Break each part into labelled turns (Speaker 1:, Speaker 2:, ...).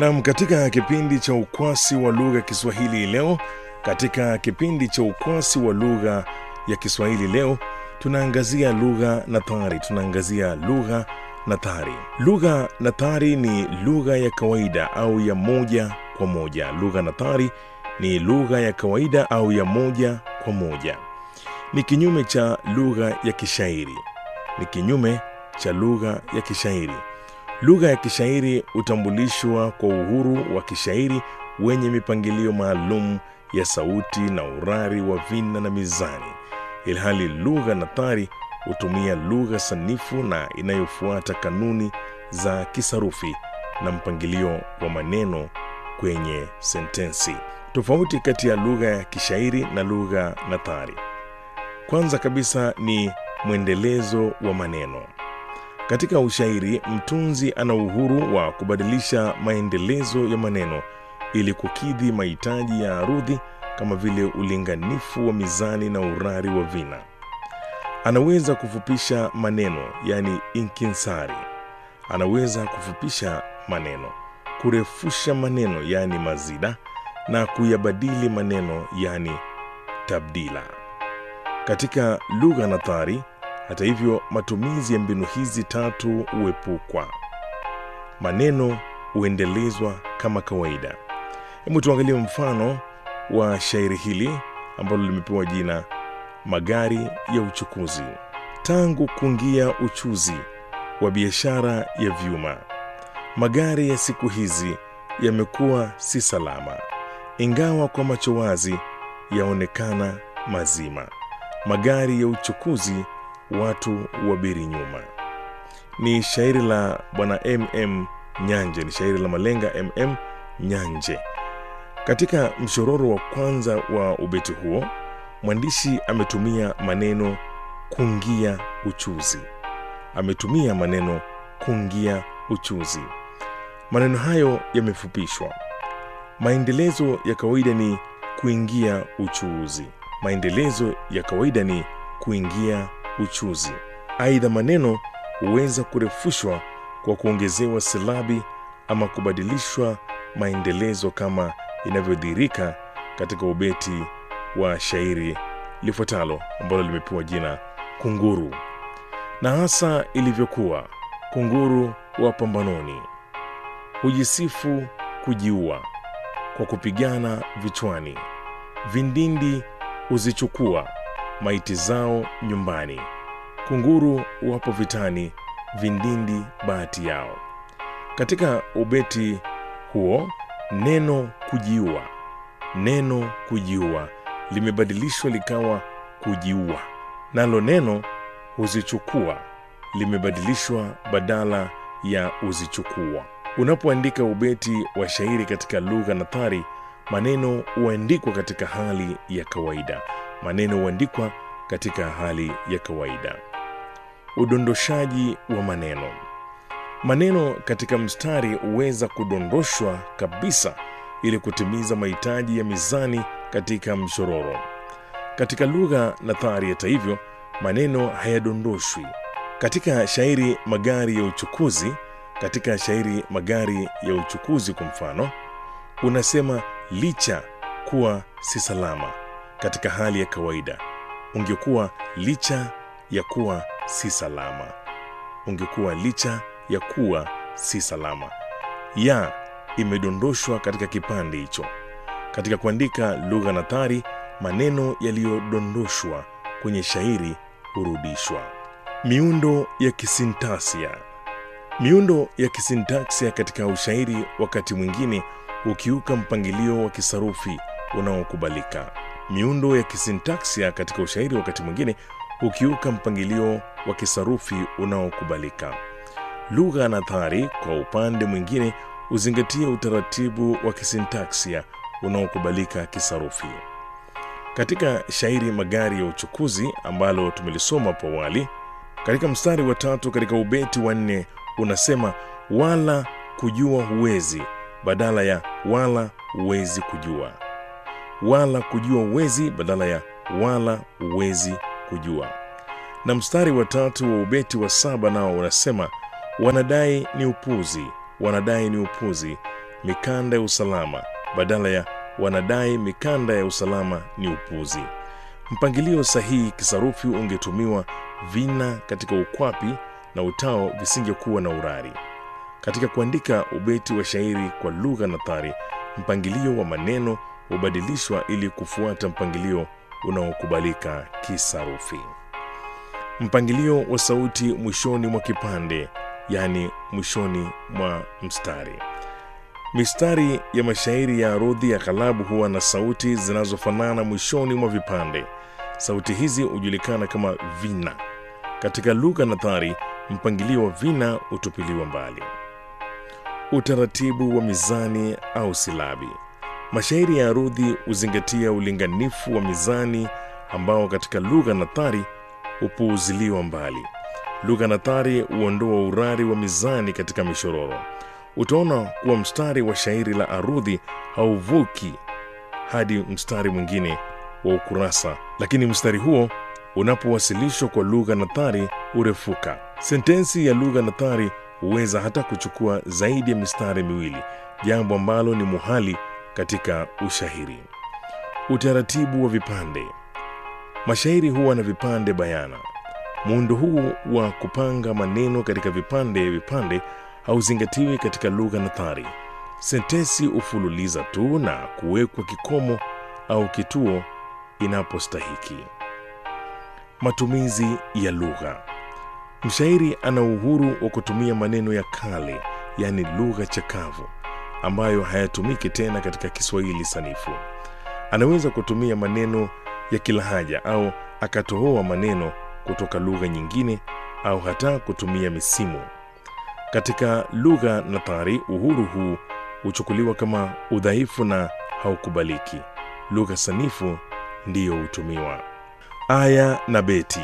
Speaker 1: Nam, katika kipindi cha ukwasi wa lugha ya Kiswahili leo, katika kipindi cha ukwasi wa lugha ya Kiswahili leo, tunaangazia lugha nathari. Tunaangazia lugha nathari. Lugha nathari ni lugha ya kawaida au ya moja kwa moja. Lugha nathari ni lugha ya kawaida au ya moja kwa moja. Ni kinyume cha lugha ya kishairi. Ni kinyume cha lugha ya kishairi. Lugha ya kishairi hutambulishwa kwa uhuru wa kishairi wenye mipangilio maalum ya sauti na urari wa vina na mizani, ilhali lugha nathari hutumia lugha sanifu na inayofuata kanuni za kisarufi na mpangilio wa maneno kwenye sentensi. Tofauti kati ya lugha ya kishairi na lugha nathari, kwanza kabisa ni mwendelezo wa maneno. Katika ushairi, mtunzi ana uhuru wa kubadilisha maendelezo ya maneno ili kukidhi mahitaji ya arudhi kama vile ulinganifu wa mizani na urari wa vina. Anaweza kufupisha maneno, yani inkinsari. Anaweza kufupisha maneno, kurefusha maneno, yani mazida, na kuyabadili maneno, yani tabdila. Katika lugha nathari, hata hivyo, matumizi ya mbinu hizi tatu huepukwa. Maneno huendelezwa kama kawaida. Hebu tuangalie mfano wa shairi hili ambalo limepewa jina Magari ya Uchukuzi. Tangu kuingia uchuzi wa biashara ya vyuma, magari ya siku hizi yamekuwa si salama, ingawa kwa macho wazi yaonekana mazima. Magari ya uchukuzi watu wabiri nyuma. Ni shairi la bwana MM Nyanje, ni shairi la malenga MM Nyanje. Katika mshororo wa kwanza wa ubeti huo, mwandishi ametumia maneno kungia uchuzi, ametumia maneno kungia uchuzi. Maneno hayo yamefupishwa. Maendelezo ya kawaida ni kuingia uchuuzi. Maendelezo ya kawaida ni kuingia uchuzi. Aidha, maneno huweza kurefushwa kwa kuongezewa silabi ama kubadilishwa maendelezo kama inavyodhihirika katika ubeti wa shairi lifuatalo ambalo limepewa jina Kunguru. Na hasa ilivyokuwa kunguru wa pambanoni, hujisifu kujiua kwa kupigana vichwani, vindindi huzichukua maiti zao nyumbani. Kunguru wapo vitani, vindindi bahati yao. Katika ubeti huo neno kujiua, neno kujiua limebadilishwa likawa kujiua, nalo neno huzichukua limebadilishwa badala ya uzichukua. Unapoandika ubeti wa shairi katika lugha nathari, maneno huandikwa katika hali ya kawaida. Maneno huandikwa katika hali ya kawaida. Udondoshaji wa maneno. Maneno katika mstari huweza kudondoshwa kabisa ili kutimiza mahitaji ya mizani katika mshororo. Katika lugha nathari, hata hivyo, maneno hayadondoshwi. Katika shairi magari ya uchukuzi, katika shairi magari ya uchukuzi kwa mfano, unasema licha kuwa si salama. Katika hali ya kawaida ungekuwa licha ya kuwa si salama, ungekuwa licha ya kuwa si salama. Ya imedondoshwa katika kipande hicho. Katika kuandika lugha nathari, maneno yaliyodondoshwa kwenye shairi hurudishwa. Miundo ya kisintaksia. Miundo ya kisintaksia katika ushairi wakati mwingine hukiuka mpangilio wa kisarufi unaokubalika. Miundo ya kisintaksia katika ushairi wakati mwingine hukiuka mpangilio wa kisarufi unaokubalika. Lugha nathari kwa upande mwingine huzingatia utaratibu wa kisintaksia unaokubalika kisarufi. Katika shairi magari ya uchukuzi ambalo tumelisoma hapo awali, katika mstari wa tatu katika ubeti wa nne unasema wala kujua huwezi badala ya wala huwezi kujua, wala kujua huwezi badala ya wala huwezi kujua. Na mstari wa tatu wa ubeti wa saba nao unasema wanadai ni upuzi, wanadai ni upuzi mikanda ya usalama badala ya wanadai mikanda ya usalama ni upuzi. Mpangilio sahihi kisarufi ungetumiwa vina katika ukwapi na utao visingekuwa na urari. Katika kuandika ubeti wa shairi kwa lugha nathari, mpangilio wa maneno hubadilishwa ili kufuata mpangilio unaokubalika kisarufi. Mpangilio wa sauti mwishoni mwa kipande, yaani mwishoni mwa mstari. Mistari ya mashairi ya arudhi ya ghalabu huwa na sauti zinazofanana mwishoni mwa vipande. Sauti hizi hujulikana kama vina. Katika lugha nathari, mpangilio wa vina hutupiliwa mbali. Utaratibu wa mizani au silabi. Mashairi ya arudhi huzingatia ulinganifu wa mizani ambao katika lugha nathari hupuuziliwa mbali. Lugha nathari huondoa urari wa mizani katika mishororo. Utaona kuwa mstari wa shairi la arudhi hauvuki hadi mstari mwingine wa ukurasa, lakini mstari huo unapowasilishwa kwa lugha nathari hurefuka. Sentensi ya lugha nathari huweza hata kuchukua zaidi ya mistari miwili, jambo ambalo ni muhali katika ushairi. Utaratibu wa vipande. Mashairi huwa na vipande bayana. Muundo huu wa kupanga maneno katika vipande vipande hauzingatiwi katika lugha nathari. Sentensi hufululiza tu na kuwekwa kikomo au kituo inapostahiki. Matumizi ya lugha. Mshairi ana uhuru wa kutumia maneno ya kale, yaani lugha chakavu, ambayo hayatumiki tena katika Kiswahili sanifu. Anaweza kutumia maneno ya kilahaja au akatohoa maneno kutoka lugha nyingine au hata kutumia misimu. Katika lugha nathari, uhuru huu huchukuliwa kama udhaifu na haukubaliki. Lugha sanifu ndiyo hutumiwa. Aya na beti.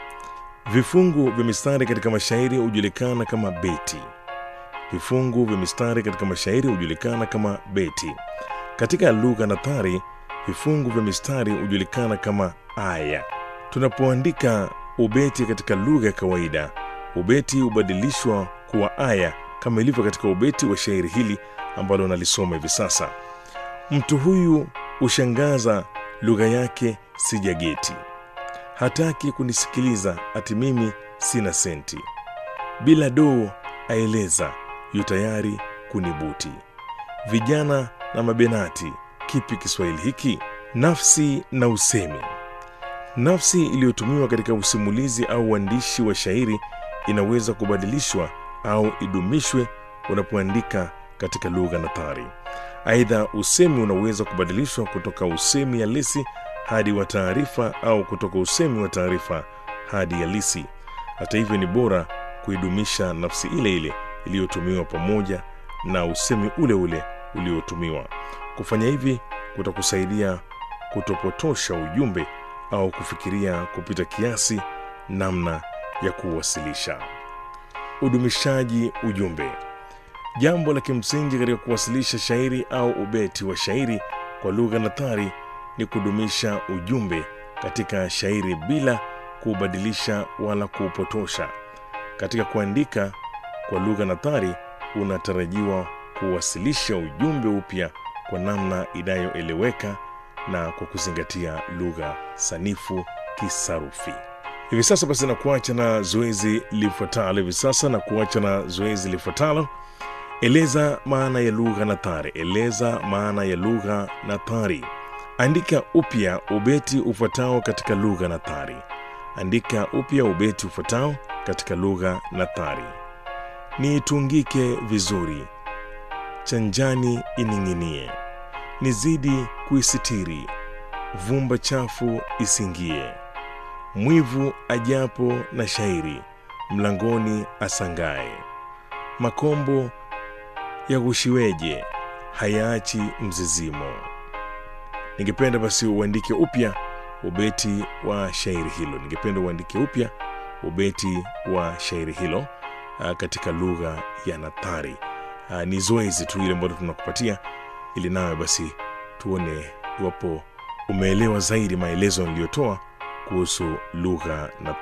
Speaker 1: Vifungu vya mistari katika mashairi hujulikana kama beti. Vifungu vya mistari katika mashairi hujulikana kama beti. Katika lugha nathari, vifungu vya mistari hujulikana kama aya. Tunapoandika ubeti katika lugha ya kawaida, ubeti hubadilishwa kuwa aya kama ilivyo katika ubeti wa shairi hili ambalo nalisoma hivi sasa. Mtu huyu hushangaza, lugha yake sijageti, hataki kunisikiliza, ati mimi sina senti, bila doo aeleza, yu tayari kunibuti. Vijana na mabenati, kipi Kiswahili hiki? Nafsi na usemi. Nafsi iliyotumiwa katika usimulizi au uandishi wa shairi inaweza kubadilishwa au idumishwe unapoandika katika lugha nathari. Aidha, usemi unaweza kubadilishwa kutoka usemi halisi hadi wa taarifa au kutoka usemi wa taarifa hadi halisi. Hata hivyo, ni bora kuidumisha nafsi ile ile iliyotumiwa pamoja na usemi ule ule uliotumiwa. Kufanya hivi kutakusaidia kutopotosha ujumbe au kufikiria kupita kiasi namna ya kuwasilisha. Udumishaji ujumbe. Jambo la kimsingi katika kuwasilisha shairi au ubeti wa shairi kwa lugha nathari ni kudumisha ujumbe katika shairi bila kuubadilisha wala kuupotosha. Katika kuandika kwa lugha nathari, unatarajiwa kuwasilisha ujumbe upya kwa namna inayoeleweka na kwa kuzingatia lugha sanifu kisarufi. Hivi sasa basi, na kuacha na zoezi lifuatalo. Hivi sasa na kuacha na zoezi lifuatalo. Eleza maana ya lugha nathari. Eleza maana ya lugha nathari. Andika upya ubeti ufuatao katika lugha nathari. Andika upya ubeti ufuatao katika lugha nathari. Niitungike vizuri, chanjani ining'inie, nizidi kuisitiri, vumba chafu isingie, mwivu ajapo na shairi, mlangoni asangae, makombo yaghushiweje, hayaachi mzizimo. Ningependa basi uandike upya ubeti wa shairi hilo. Ningependa uandike upya ubeti wa shairi hilo a, katika lugha ya nathari. A, Ni zoezi tu ile ambalo tunakupatia ili nawe basi tuone iwapo umeelewa zaidi maelezo niliyotoa kuhusu lugha na